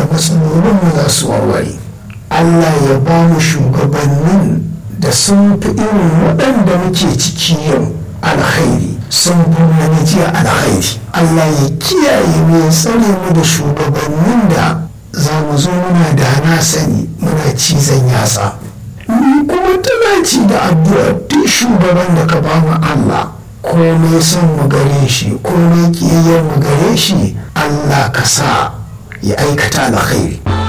da matsalolinmu za su warware allah ya ba mu shugabannin da sun fi irin waɗanda muke ciki yau alkhairi sun fi na jiya alkhairi allah ya kiyaye mu ya tsare mu da shugabannin da za mu zo muna da na sani muna cizon yatsa ni kuma tana ci da addu'a duk shugaban da ka ba mu allah komai son mu gare shi komai kiyayyar mu gare shi allah ka sa ya aikata alkhairi